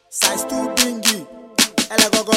Size too bingy. Ele go go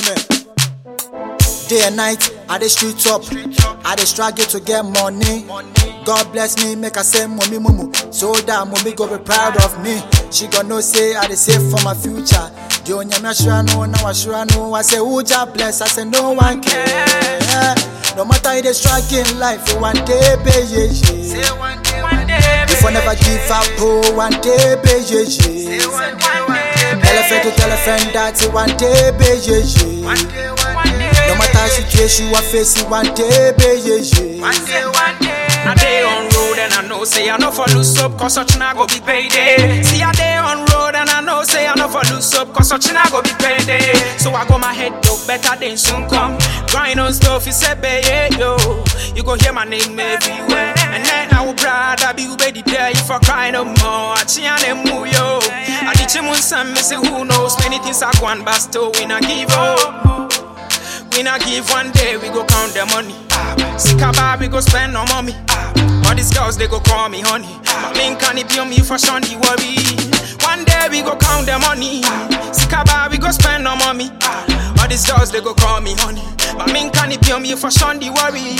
me. Day and night, I dey street up. I dey struggle to get money. God bless me, make I say mommy mumu. So that mommy go be proud of me. She gon' know say I dey save for my future. The onyame sure know, now I sure know. I say who just bless, I say no one care. No matter how they struggle in life, you one day pay yeah, yeah. one day, one day, If I never give up, oh, one day pay yeah, yeah. one day, one day, Tell a friend to tell a friend that you one day pay yeah, yeah. one day, one day, No matter how situation you are facing, one day pay yeah, yeah. one day, one day. I day on road and I know say I know for loose up cause such na go be payday. See I day on road and I know say I know for loose up cause such na go be payday. So I got my head up better than soon come. Grind on stuff you say baby yo. You go hear my name everywhere. And then I will proud I be ready there if I cry no more. I chian and move yo. I teach him one son, me say who knows many things I go and bust to we not give up. We not give one day, we go count the money. Sick about we go spend no money. All these girls they go call me honey. My main can it be on me for Sean the worry. One day we go count the money. Sick about we go spend no money. All these girls they go call me honey. My main can it be on me for Sean the worry.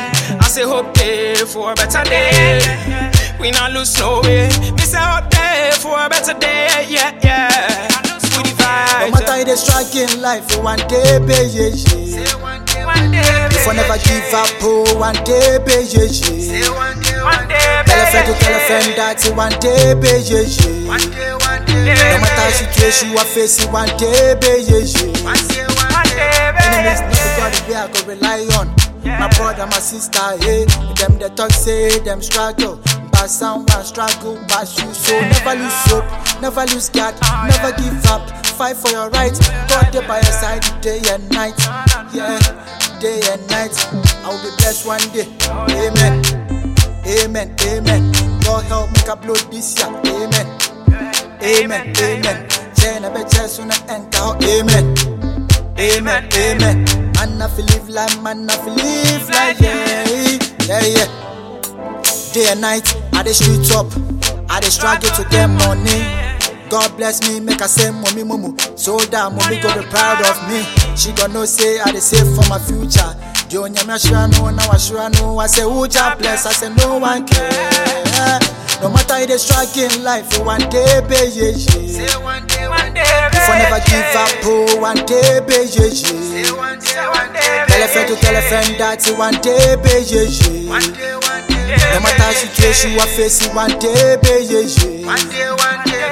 I say hope day for a better day. We not lose no way. Me say hope day for a better day. Yeah, yeah. We the No vibes. matter how they struggle in life, you one day pay yeah, yeah. One day, one day, If I never give up, oh, one day pay yeah, yeah. one day, one day, Tell a friend to tell a friend that you one day pay yeah, yeah. one day, one day, No matter how situation you are facing, one day pay yeah, yeah. one day, one day, Enemies not the God where I go rely on. My brother, my sister, hey, them they talk say them struggle. But someone struggle, but you so never lose hope, never lose God, never give up. Fight for your rights. God there by your side day and night. Yeah, day and night. I will be blessed one day. Amen. Amen. Amen. God help me blow this year. Amen. Amen. Amen. Chena be soon enter. Amen. Amen, amen. Man, I feel live like man, I feel live like yeah, yeah, yeah. Day and night, I dey street up, I dey struggle to get money. God bless me, make I say mommy mumu, so that mommy go be proud of me. She gon' know say I dey save for my future. The onyame sure know, now I sure know. I say who just bless, I say no one care. No matter how they struggle in life, you one day pay yeah, yeah. one day, one day, If I never give up, oh, one day pay yeah, yeah. one day, one day, Tell a friend to tell a friend that you one day pay yeah, yeah. one day, one day, No matter how situation you are facing, one day pay yeah, yeah. one day, one day,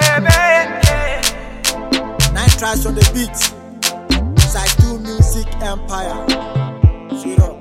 Nine tracks on the beat. Side 2 Music Empire. Straight up.